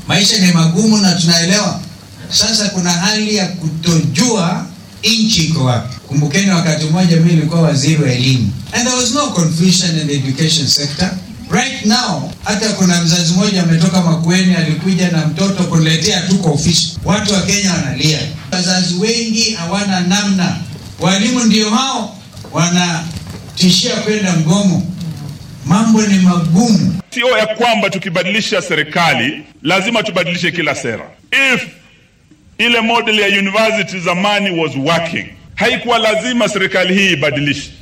Maisha ni magumu na tunaelewa. Sasa kuna hali ya kutojua nchi iko wapi. Kumbukeni wakati mmoja mimi nilikuwa waziri wa elimu, and there was no confusion in the education sector. Right now hata kuna mzazi mmoja ametoka Makueni, alikuja na mtoto kuletea tu kwa ofisi. Watu wa Kenya wanalia, wazazi wengi hawana namna, walimu ndio hao wanatishia kwenda mgomo. Mambo ni magumu. Sio ya kwamba tukibadilisha serikali lazima tubadilishe kila sera. If ile model ya university zamani was working, haikuwa lazima serikali hii ibadilishe.